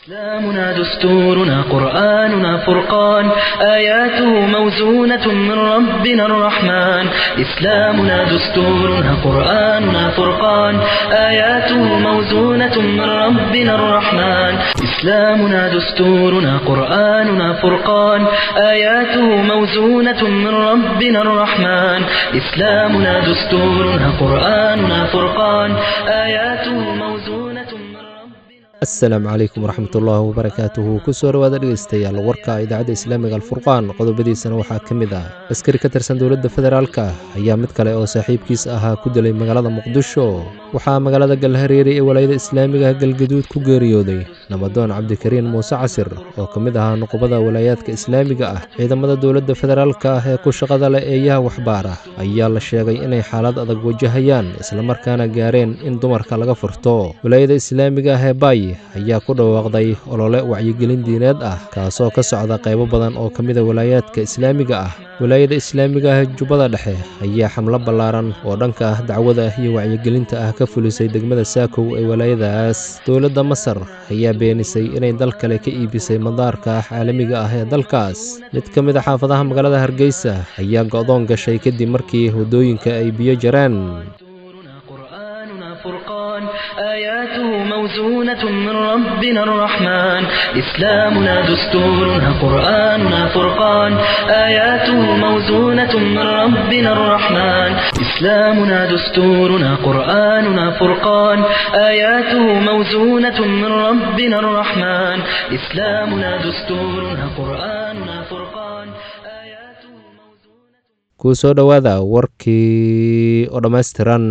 إسلامنا دستورنا قرآننا فرقان آياته موزونة من ربنا الرحمن إسلامنا دستورنا قرآننا فرقان آياته موزونة من ربنا الرحمن إسلامنا دستورنا قرآننا فرقان آياته موزونة من ربنا الرحمن إسلامنا دستورنا قرآننا فرقان آياته موزونة من ربنا asalaamu calaykum waraxmat ullaahi wabarakaatuhu kusoo dhowaada dhegeystayaal warka idaacadda islaamiga alfurqaan qodobadiisana waxaa ka mid ah askari ka tirsan dowladda federaalka ayaa mid kale oo saaxiibkiis ahaa ku dilay magaalada muqdisho waxaa magaalada galhareeri ee walaayada islaamiga galgaduud ku geeriyooday nabadoon cabdikariin muuse casir oo ka mid ahaa nuqubada walaayaadka islaamiga ah ciidamada dowladda federaalka ah ee ku shaqada leh eeyaha waxbaara ayaa la sheegay inay xaalad adag wajahayaan islamarkaana gaareen in dumarka laga furto walaayada islaamiga ah ee baay ayaa ku dhawaaqday olole wacyigelin diineed ah kaasoo ka socda qaybo badan oo ka mida walaayaadka islaamiga ah walaayada islaamiga ah jubbada dhexe ayaa xamlo ballaaran oo dhanka ah dacwada iyo wacyigelinta ah ka fulisay degmada saakow ee walaayadaas dowladda masar ayaa beenisay inay dal kale ka iibisay madaarka caalamiga ah ee dalkaas mid ka mid a xaafadaha magaalada hargeysa ayaa go'doon gashay kadib markii waddooyinka ay biyo jareen دستورنا قرآننا فرقان آياته موزونة من ربنا الرحمن إسلامنا دستورنا قرآننا فرقان آياته موزونة من ربنا الرحمن إسلامنا دستورنا قرآننا فرقان آياته موزونة من ربنا الرحمن إسلامنا دستورنا قرآننا فرقان آياته موزونة kuu soo dhowaada warkii oo dhammaystiran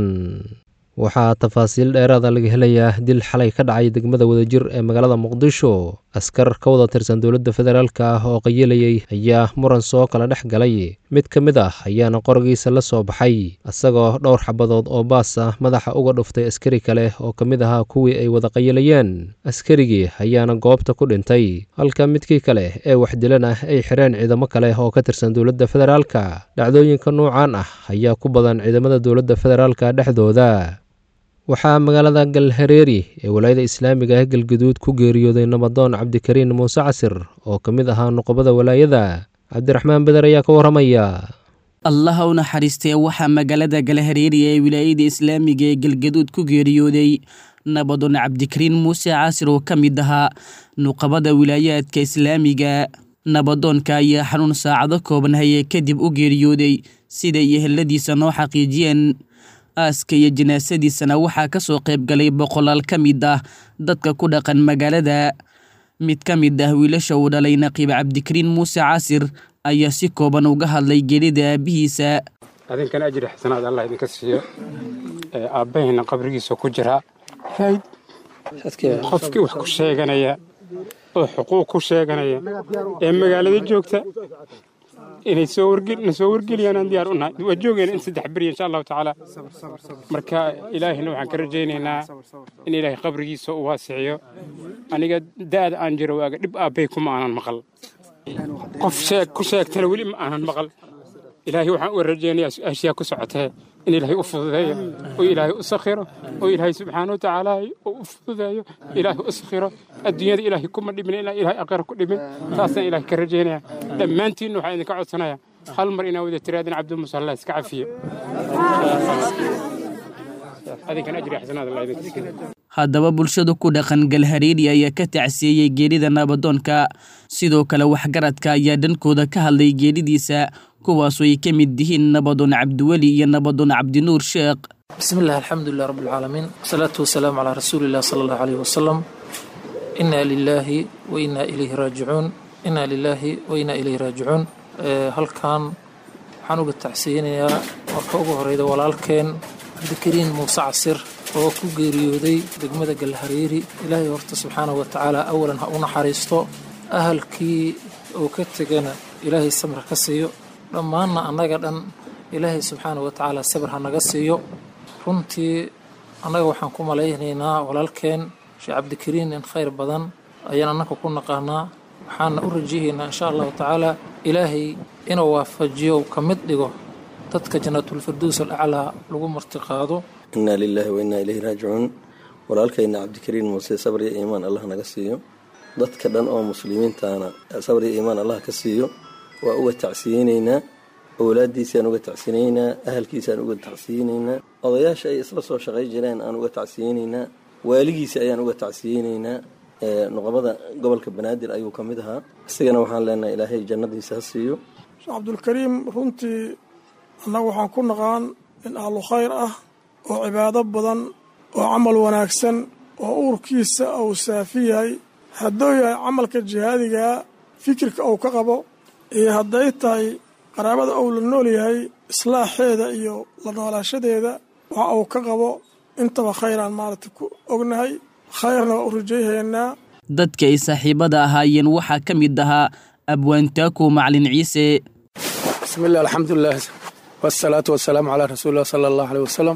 waxaa tafaasiil dheeraada laga helayaa dil xalay ka dhacay degmada wadajir ee magaalada muqdisho askar ka wada tirsan dowladda federaalka ah oo qayilayay ayaa muran soo kala dhex galay mid ka mid ah ayaana qorigiisa la soo baxay isagoo dhowr xabadood oo baas ah madaxa uga dhuftay askari kale oo ka mid ahaa kuwii ay wada qayilayeen askarigii ayaana goobta ku dhintay halka midkii kale ee wax dilan ah ay xireen ciidamo kale oo ka tirsan dowladda federaalka dhacdooyinka nuucan ah ayaa ku badan ciidamada dowladda federaalka dhexdooda waxaa magaalada galhareeri ee walaayada islaamiga ah galgaduud ku geeriyooday nabadoon cabdikariin muuse casir oo ka mid ahaa nuqubada walaayada cabdiraxmaan beder ayaa ka warramaya allaha u naxariistee waxaa magaalada galhareeri ee wilaayada islaamiga ee galgaduud ku geeriyooday nabadoon cabdikariin muuse casir oo ka mid ahaa nuqabada wilaayaadka islaamiga nabadoonka ayaa xanuun saacado kooban hayee kadib u geeriyooday siday eheladiisa noo xaqiijiyeen aaska iyo janaasadiisana waxaa ka soo qayb galay boqolaal ka mid ah dadka ku dhaqan magaalada mid ka mid ah wiilasha uu dhalay naqiib cabdikariin muuse casir ayaa si kooban uga hadlay geelida aabbihiisa adinkan ajri xasanaad allah idinka siiyo ee aabbahayna qabrigiisa ku jira qofkii wax ku sheeganaya oo xuquuq ku sheeganaya ee magaalada joogta inay soo wargna soo wargeliyaan aan diyaar u nahay waa joogayna in saddex beri insha allahu tacaala marka ilaahina waxaan ka rajaynaynaa in ilaahay qabrigiisa u waasiciyo aniga da'da aan jiro waaga dhib aabbay kuma aanan maqal qof sheeg ku sheegtana weli ma aanan maqal ilaahay waxaan u rajaynayaa su-aashiyaa ku socotee in ilaahay u fududeeyo oo ilaahay u sakhiro oo ilaahay subxaana watacaala u fududeeyo ilaahay u sakhiro adduunyada ilaahay kuma dhimin ilaa ilaahay aqira ku dhimin taasaan ilaahay ka rajaynaya dhammaantiinna waxaan idinka codsanaya hal mar inaa wada tiraadin cabdimuuse allah iska cafiye adinkan ajri xasanaad allah idinka siiyo haddaba bulshadu ku dhaqan galhareeri ayaa ka tacsiyeeyey geerida nabadoonka sidoo kale waxgaradka ayaa dhankooda ka hadlay geeridiisa kuwaasoo ay ka mid yihiin nabadoon cabdiweli iyo nabadoon cabdinuur sheekh بسم الله الحمد لله رب العالمين والصلاة والسلام على رسول الله صلى الله عليه وسلم إنا لله وإنا إليه راجعون إنا لله وإنا إليه راجعون halkan waxaan uga tacsiyinayaa marka ugu horeyda walaalkeen cabdikariin muuse casir oo ku geeriyooday degmada galhareeri ilaahay horta subxaanahu wa tacaala awalan ha u naxariisto ahalkii oo ka tegana ilaahay samir ka siiyo dhammaanna annaga dhan ilaahay subxaanahu wa tacaala sabir ha naga siiyo runtii annaga waxaan ku malaynaynaa walaalkeen sheekh cabdikariin in khayr badan ayaan annaka ku naqaanaa waxaana u rajayaynaa insha allahu tacaala ilaahay inuu waafajiyo ka mid dhigo dadka jannaatulfirdows alaclaa lagu martiqaado inaa lilaahi wa innaa ilayhi raajicuun walaalkayna cabdikariin muuse sabr iyo iimaan allah naga siiyo dadka dhan oo muslimiintaana sabr iyo iimaan allah ka siiyo waa uga tacsiyeynaynaa owlaadiisaan uga tacsiyeynaynaa ahalkiisaan uga tacsiyeynaynaa odayaasha ay isla soo shaqay jireen aan uga tacsiyeynaynaa waaligiisa ayaan uga tacsiyeynaynaa nuqabada gobolka banaadir ayuu ka mid ahaa isigana waxaan leenahay ilaahay jannadiisa ha siiyo sheekh cabdulkariim runtii annagu waxaan ku naqaan in ahlu khayr ah oo cibaado badan oo camal wanaagsan oo uurkiisa uu saafi yahay hadduu yahay camalka jihaadigaa fikirka uu ka qabo iyo hadday tahay qaraabada uu la nool yahay islaaxeeda iyo la noolaashadeeda waxa uu ka qabo intaba khayraan maaragtay ku ognahay khayrna waa u rajayhaynaa dadka ay saaxiibada ahaayeen waxaa ka mid ahaa abwaantaako macalin ciise bismillahi alxamdulilah wasalaatu wasalaamu calaa rasuulilah sala allahu aleyh wasalam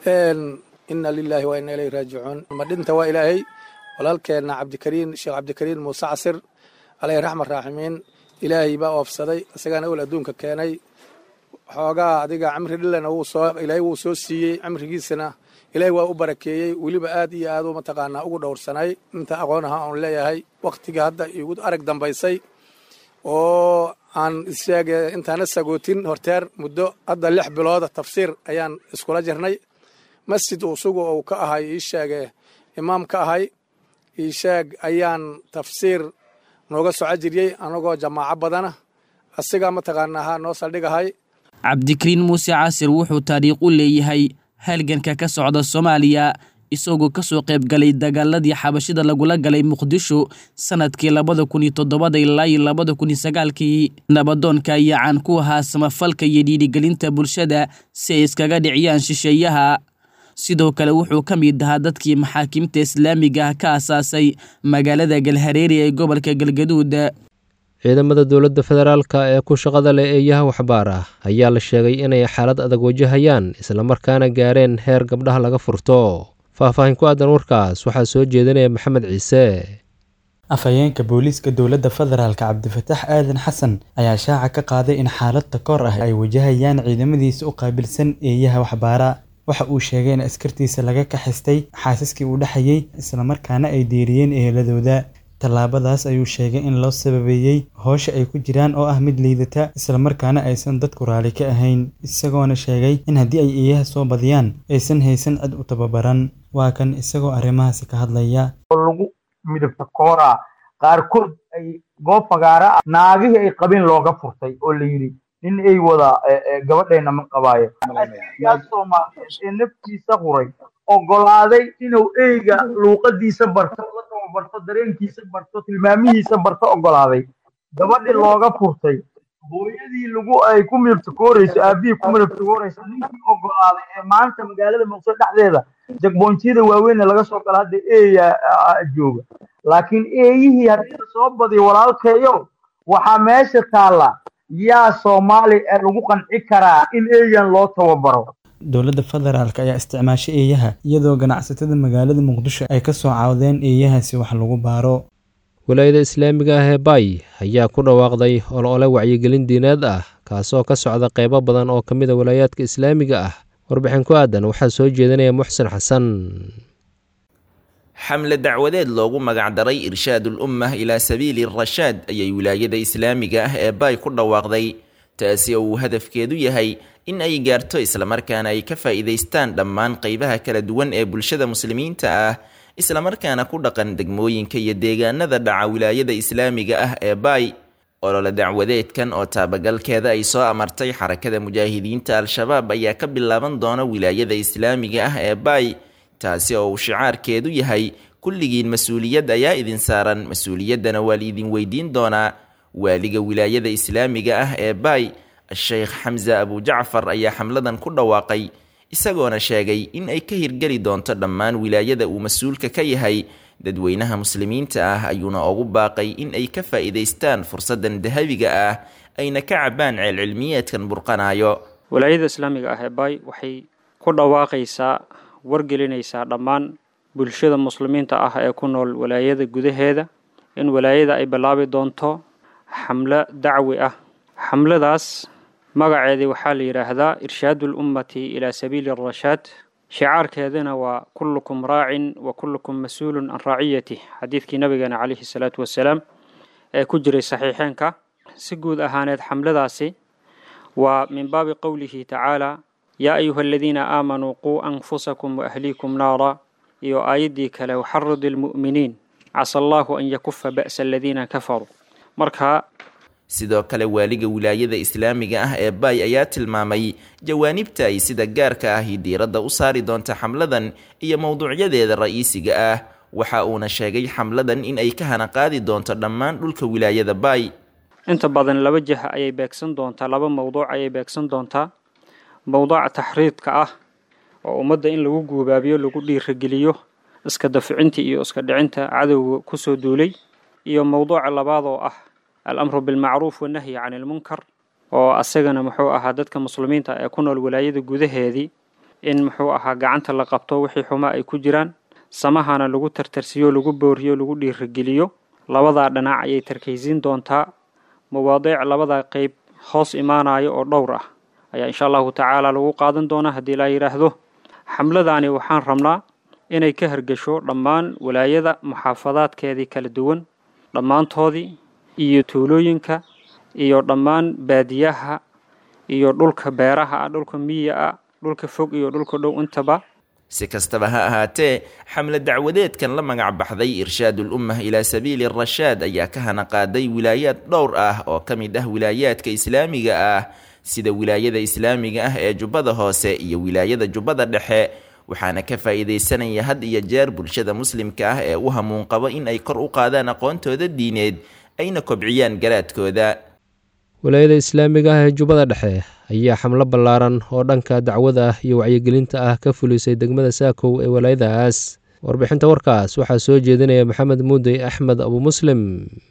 ina lilaahi wa ina ilayhi raajicuun madhinta waa ilaahay walaalkeenna cabdikariin sheekh cabdikariin muuse casir aleyhi raxmat raaximiin ilaahay baa oofsaday isagaana ol adduunka keenay xoogaa adiga cimri dhilana ilaahay wuu soo siiyey cimrigiisana ilaahay waa u barakeeyey weliba aad iyo aad u mataqaanaa ugu dhowrsanay inta aqoon aha oon leeyahay wakhtiga hadda igu arag dambaysay oo aan isheege intaana sagootin horteer muddo hadda lix bilooda tafsiir ayaan iskula jirnay masjid usugu uu ka ahay ii sheege imaam ka ahay ii sheeg ayaan tafsiir nooga soco jiriyey anagoo jamaaco badana asigaa mataqaanaa ha noo saldhigahay cabdikariin muuse casir wuxuu taariikh u leeyahay halganka ka socda soomaaliya isagoo ka soo qayb galay dagaaladii xabashida lagula galay muqdisho sanadkii labada kun iyo toddobada ilaa iyo labada kun iyo sagaalkii nabadoonka ayaa caan ku ahaa samafalka iyo dhiirigelinta bulshada si ay iskaga dhiciyaan shisheeyaha sidoo kale wuxuu ka mid ahaa dadkii maxaakiimta islaamiga ah ka asaasay magaalada galhareeri ee gobolka galgaduud ciidamada dowladda federaalka ee ku shaqada leh eeyaha waxbaar ah ayaa la sheegay inay xaalad adag wajahayaan islamarkaana gaareen heer gabdhaha laga furto faahfaahin ku aadan warkaas waxaa soo jeedinaya maxamed ciise afhayeenka booliiska dowladda federaalk cabdifataax aadan xasan ayaa shaaca ka qaaday in xaalad takoor ah ay wajahayaan ciidamadiisa u qaabilsan eeyaha waxbaara waxa uu sheegay in askartiisa laga kaxistay xaasaskii uu dhexayey islamarkaana ay diiriyeen eheladooda tallaabadaas ayuu sheegay in loo sababeeyey hoosha ay ku jiraan oo ah mid liidata islamarkaana aysan dadku raali ka ahayn isagoona sheegay in haddii ay eeyaha soo badiyaan aysan haysan cid u tababaran waa kan isagoo arrimahaasi ka hadlaya lagu midabta kooraa qaarkood ay goob fagaara ah naagihii ay qabeen looga furtay oo la yidhi nin ay wada gabadheena ma qabaayo yaa soomaaliyeed ee naftiisa huray ogolaaday inuu eyga luuqadiisa barto la tababarto dareenkiisa barto tilmaamihiisa barto ogolaaday gabadhii looga furtay hooyadii lagu ay ku midabtakooreyso aabihii ku midabtakooreyso ninkii ogolaaday ee maanta magaalada muqdisho dhexdeeda jagboonjiyada waaweyn laga soo gala hadda eeya jooga laakiin eeyihii haddii la soo badiyo walaalkeeyo waxaa meesha taalla yaa soomaali lagu qanci karaa in eeyan loo tababaro dowladda federaalk ayaa isticmaashay eeyaha iyadoo ganacsatada magaalada muqdisho ay ka soo caawdeen eeyahaasi wax lagu baaro walaayada islaamiga ah ee baay ayaa ku dhawaaqday olole wacyigelin diineed ah kaasoo ka socda qeybo badan oo ka mid a walaayaadka islaamiga ah warbixin ku aadan waxaa soo jeedinaya muxsen xasan xamle dacwadeed loogu magacdaray irshaadul ummah ilaa sabiili rashaad ayay wilaayada islaamiga ah ee baay ku dhawaaqday taasi oo uu hadafkeedu yahay in ay gaarto islamarkaana ay ka faa'iidaystaan dhammaan qeybaha kala duwan ee bulshada muslimiinta ah islamarkaana ku dhaqan degmooyinka iyo deegaanada dhaca wilaayada islaamiga ah ee baay olole dacwadeedkan oo taabagalkeeda ay soo amartay xarakada mujaahidiinta al-shabaab ayaa ka bilaaban doona wilaayada islaamiga ah ee baay taasi oo uu shicaarkeedu yahay kulligiin mas-uuliyad ayaa idin saaran mas-uuliyaddana waa liidin weydiin doonaa waaliga wilaayada islaamiga ah ee baay sheekh xamse abujacfar ayaa xamladan ku dhawaaqay isagoona sheegay in ay ka hirgeli doonto dhammaan wilaayada uu mas-uulka ka yahay dadweynaha muslimiinta ah ayuuna ugu baaqay in ay ka faa'iidaystaan fursaddan dahabiga ah ayna ka cabbaan ceelcilmiyeedkan burqanayo walaayada islaamiga ah ee baay waxay ku dhawaaqaysaa wargelinaysaa dhammaan bulshada muslimiinta ah ee ku nool walaayada gudaheeda in walaayada ay bilaabi doonto xamlo dacwi ah xamladaas magaceedii waxaa la yidhaahdaa irshaadu lummati ilaa sabiili arashaad shicaarkeedana waa kullukum raacin wa kullukum mas-uulun can raaciyatih xadiidkii nabigeena calayhi salaatu wasalaam ee ku jiray saxiixeenka si guud ahaaneed xamladaasi waa min baabi qowlihi tacaala yaa ayuha aladiina aamanuu quu anfusakum waahliikum naara iyo aayaddii kale waxaridi almu'miniin casa allaahu an yakufa ba'sa aladiina kafaruu marka sidoo kale waaliga wilaayada islaamiga ah ee baay ayaa tilmaamay jawaanibta ay sida gaarka ahi diiradda u saari doonta xamladan iyo mowduucyadeeda ra'iisiga ah waxa uuna sheegay xamladan in ay ka hana qaadi doonto dhammaan dhulka wilaayada baay inta badan laba jiha ayay beegsan doontaa laba mowduuc ayay beegsan doontaa mowduuca taxriidka ah oo ummadda in lagu guubaabiyo lagu dhiirageliyo iska daficinta iyo iska dhicinta cadowga kusoo duulay iyo mowduuca labaad oo ah alamru bilmacruuf wanahyi can ilmunkar oo asagana muxuu ahaa dadka muslimiinta ee ku nool walaayada gudaheedii in muxuu ahaa gacanta la qabto wixii xumaa ay ku jiraan samahana lagu tartarsiyo lagu booriyo lagu dhiirageliyo labadaa dhinac ayay tarkaysiin doontaa mawaadiic labada qeyb hoos imaanayo oo dhowr ah ayaa insha allahu tacaala lagu qaadan doonaa haddii laa yidhaahdo xamladaani waxaan rabnaa inay ka hargesho dhammaan walaayada muxaafadaadkeedii kala duwan dhammaantoodii iyo tuulooyinka iyo dhammaan baadiyaha iyo dhulka beeraha ah dhulka miya ah dhulka fog iyo dhulka dhow intaba si kastaba ha ahaatee xamle dacwadeedkan la magac baxday irshaadul ummah ilaa sabiili rashaad ayaa ka hana qaaday wilaayaad dhowr ah oo ka mid ah wilaayaadka islaamiga ah sida wilaayada islaamiga ah ee jubbada hoose iyo wilaayada jubbada dhexe waxaana ka faa'iidaysanaya had iyo jeer bulshada muslimka ah ee u hamuun qabo in ay kor u qaadaan aqoontooda diineed ayna kobciyaan garaadkooda walaayada islaamiga ah ee jubbada dhexe ayaa xamlo ballaaran oo dhanka dacwada ah iyo wacyigelinta ah ka fulisay degmada saakow ee walaayadaas warbixinta warkaas waxaa soo jeedinaya maxamed muudey axmed abu muslim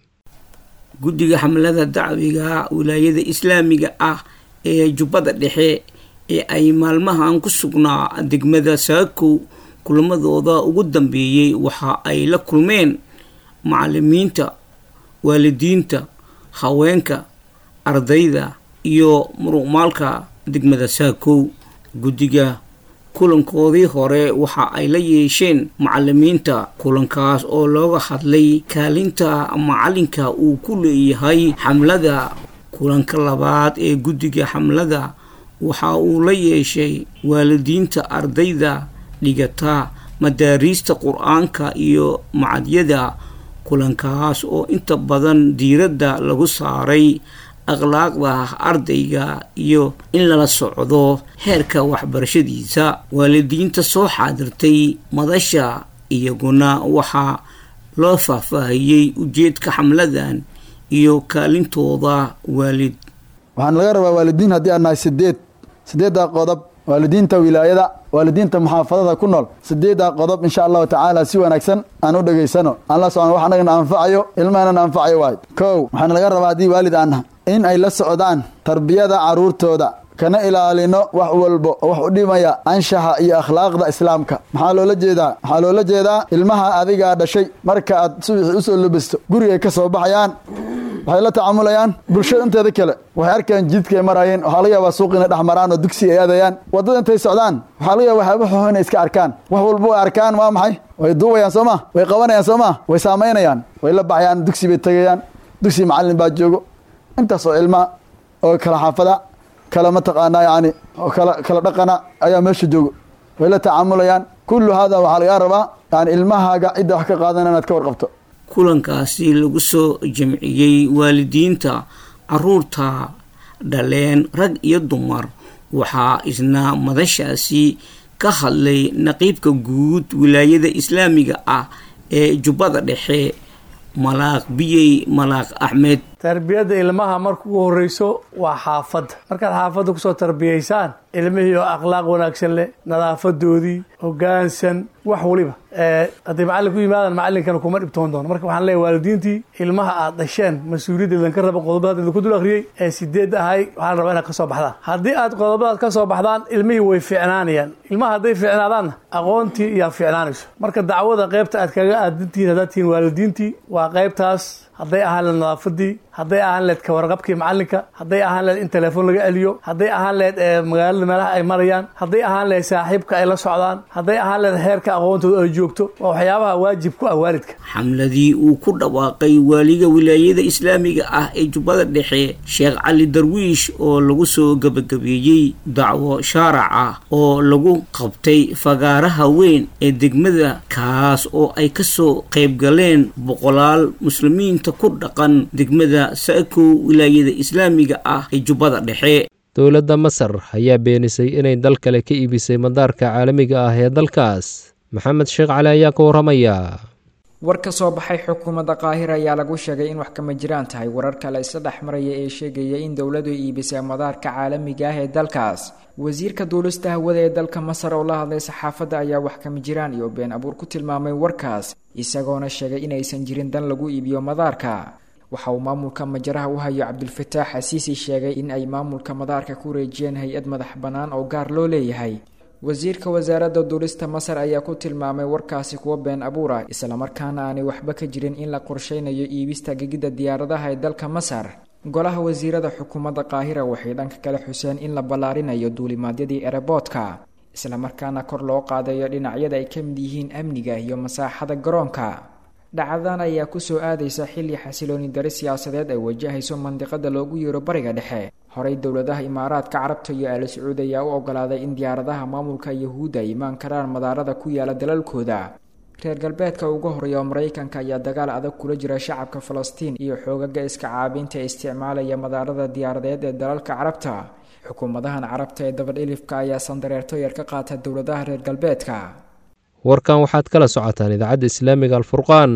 guddiga xamlada dacwiga wilaayada islaamiga ah ee jubbada dhexe ee ay maalmahan ku sugnaa degmada saakow kulamadooda ugu dambeeyey waxa ay la kulmeen macalimiinta waalidiinta haweenka ardayda iyo muruqmaalka degmada saakow guddiga kulankoodii hore waxa ay la yeesheen macalimiinta kulankaas oo looga hadlay kaalinta macalinka uu ku leeyahay xamlada kulanka labaad ee guddiga xamlada waxa uu la yeeshay waalidiinta ardayda dhigata madaariista qur-aanka iyo macadyada kulankaas oo inta badan diiradda lagu saaray akhlaaqda ardayga iyo in lala socdo heerka waxbarashadiisa waalidiinta soo xaadirtay madasha iyaguna waxaa loo faahfaahiyey ujeedka xamladan iyo kaalintooda waalid waxaan laga rabaa waalidiin haddii aan nahay sideed sideeddaa qodob waalidiinta wilaayada waalidiinta muxaafadada ku nool sideeddaa qodob insha allahu tacaala si wanaagsan aan u dhegaysano aan la socon wax anagana anfacayo ilmahana anfacayo waayo kow waxaana laga rabaa haddii waalid aan nahay in ay la socdaan tarbiyada caruurtooda kana ilaalino wax walbo oo wax u dhimaya anshaxa iyo akhlaaqda islaamka maxaa loola jeedaa waxaa loola jeedaa ilmaha adigaa dhashay marka aad subaxii usoo labisto gurigay ka soo baxayaan waxay la tacamulayaan bulshada inteeda kale waxay arkayaan jidkaay marayeen waxaa laga yaabaa suuq inay dhex maraan oo dugsi ay aadayaan waddada intay socdaan waxaa laga yaba waxyaaba xuxun inay iska arkaan wax walbo ay arkaan waa maxay way duubayaan soo ma way qabanayaan soo ma way saamaynayaan way la baxayaan dugsi bay tegayaan dugsi macallin baa joogo intaas oo ilma oo kala xaafada kala mataqaanaa yani oo kala kala dhaqana ayaa meesha joogo way la tacamulayaan kullu hada waxaa lagaa rabaa yani ilmahaaga cidda wax ka qaadana inaad ka warqabto kulankaasi lagu soo jamciyey waalidiinta caruurta dhaleen rag iyo dumar waxaa isna madashaasi ka hadlay naqiibka guud wilaayada islaamiga ah ee jubbada dhexe malaaq biyey malaaq axmed tarbiyadda ilmaha marka ugu horreyso waa xaafadda markaad xaafadda kusoo tarbiyaysaan ilmihii oo akhlaaq wanaagsan leh nadaafadoodii hoggaansan wax waliba hadday macallin ku yimaadaan macallinkana kuma dhibtoon doono marka waxaan leeyahy waalidiintii ilmaha aad dhasheen mas-uuliyaddeedan ka raba qodobadaad idinku dul akhriyey ee sideed ahay waxaan rabaa inaad ka soo baxdaan haddii aad qodobadaad ka soo baxdaan ilmihii way fiicnaanayaan ilmaha hadday fiicnaadaanna aqoontii iyaa fiicnaanayso marka dacwada qaybta aad kaga aadantihiin haddaad tihiin waalidiintii waa qaybtaas hadday ahaan nadaafadii hadday ahaan leed ka warqabkii macalinka hadday ahaan leed in telefoon laga celiyo hadday ahaan leed magaalada meelaha ay marayaan hadday ahaan leed saaxiibka ay la socdaan hadday ahaan leed heerka aqoontooda ay joogto waa waxyaabaha waajib ku ah waalidka xamladii uu ku dhawaaqay waaliga wilaayada islaamiga ah ee jubbada dhexe sheekh cali darwiish oo lagu soo gabagabeeyey dacwo shaarac ah oo lagu qabtay fagaaraha weyn ee degmada kaas oo ay kasoo qayb galeen boqolaal muslimiinta ku dhaqan degmada saakow wilaayada islaamiga ah ee jubbada dhexe dowladda masar ayaa beenisay inay dal kale ka iibisay madaarka caalamiga ah ee dalkaas maxamed sheekh cali ayaa ka warramaya war ka soo baxay xukuumadda qaahira ayaa lagu sheegay in wax kama jiraan tahay warar kale isla dhex maraya ee sheegaya in dowladu iibisay madaarka caalamiga ah ee dalkaas wasiirka duulista hawada ee dalka masar oo la hadlay saxaafadda ayaa wax kama jiraan iyo been abuur ku tilmaamay warkaas isagoona sheegay inaysan jirin dan lagu iibiyo madaarka waxa uu maamulka majaraha u hayo cabdulfataax xasiisi sheegay in ay maamulka madaarka ku wareejiyeen hay-ad madax bannaan oo gaar loo leeyahay wasiirka wasaaradda duulista masar ayaa ku tilmaamay warkaasi kuwa been abuura islamarkaana aanay waxba ka jirin in la qorsheynayo iibista gegidda diyaaradaha ee dalka masar golaha wasiirada xukuumadda qaahira waxay dhanka kale xuseen in la ballaarinayo duulimaadyadii ereboodka islamarkaana kor loo qaadayo dhinacyada ay ka mid yihiin amniga iyo masaaxada garoonka dhacdadan ayaa kusoo aadaysa xilli xasilooni dari siyaasadeed ay wajahayso mandiqada loogu yeero bariga dhexe horey dowladaha imaaraadka carabta iyo aali sacuud ayaa u ogolaaday in diyaaradaha maamulka yahuudda ay imaan karaan madaarada ku yaala dalalkooda reer galbeedka ugu horeeya oo maraykanka ayaa dagaal adag kula jira shacabka falastiin iyo xoogaga iska caabinta ee isticmaalaya madaarada diyaaradeed ee dalalka carabta xukuumadahan carabta ee dabadhilifka ayaa sandareerto yar ka qaata dowladaha reer galbeedka warkan waxaad kala socotaan idaacadda islaamiga alfurqaan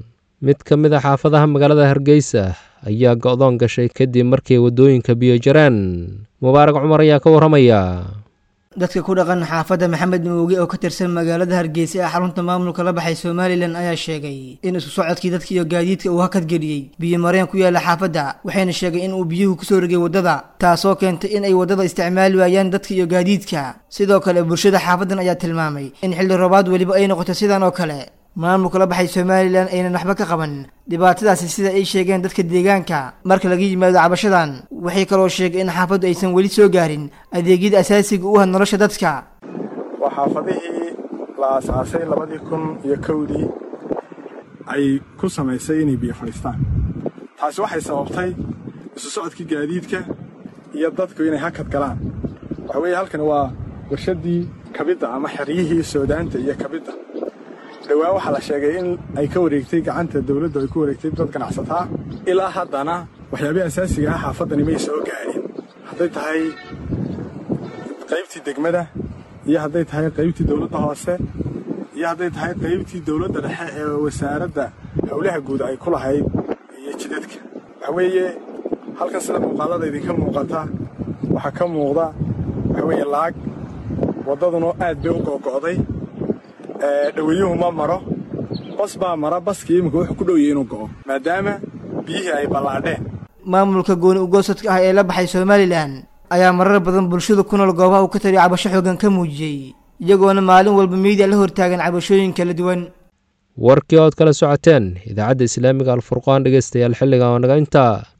mid ka mid a xaafadaha magaalada hargeysa ayaa go-doon gashay kadib markii waddooyinka biyo jaraan mubaarak cumar ayaa ka warramaya dadka ku dhaqan xaafadda maxamed mooge oo ka tirsan magaalada hargeysa ee xarunta maamulka la baxay somalilan ayaa sheegay in isku socodkii dadka iyo gaadiidka uu hakadgeliyey biyo mareen ku yaala xaafadda waxayna sheegay in uu biyuhu kusoo rogay waddada taasoo keentay in ay waddada isticmaali waayaan dadka iyo gaadiidka sidoo kale bulshada xaafaddan ayaa tilmaamay in xilli roobaad weliba ay noqoto sidan oo kale maamulka la baxay somalilan aynan waxba ka qaban dhibaatadaasi sida ay sheegeen dadka deegaanka marka laga yimaado cabashadan waxay kaloo sheegay in xaafaddu aysan weli soo gaarin adeegyada asaasiga u ah nolosha dadka waa xaafadihii la aasaasay labadii kun iyo kowdii ay ku samaysay inay biyo fadhiistaan taasi waxay sababtay isu socodkii gaadiidka iyo dadku inay hakad galaan waxa weeye halkani waa warshaddii kabidda ama xeryihii soodaanta iyo kabidda dhowaa waxaa la sheegay in ay ka wareegtay gacanta dawladdu ay ku wareegtay dad ganacsataa ilaa haddana waxyaabihii asaasiga ah xaafaddani may soo gaadhin hadday tahay qaybtii degmada iyo hadday tahay qaybtii dawladda hoose iyo hadday tahay qaybtii dawladda dhexe ee wasaaradda howlaha guud ay ku lahayd iyo jidadka waxa weeye halkan sida muuqaallada idinka muuqata waxaa ka muuqda waxa weeye laag waddaduna aad bay u googo'day dhaweyuhu ma maro bas baa mara baskii iminka wuxuu ku dhowyay inuu go'o maadaama biyihii ay ballaadheen maamulka gooni ugoosadka ah ee la baxay somalilan ayaa marar badan bulshada ku nool goobaha uu ka taliyo cabasho xoogan ka muujiyey iyagoona maalin walba miidiya la hortaagan cabashooyin kala duwan warkii ood kala socoteen idaacadda islaamiga alfurqaan dhegeystayaal xilligan oo naga intaa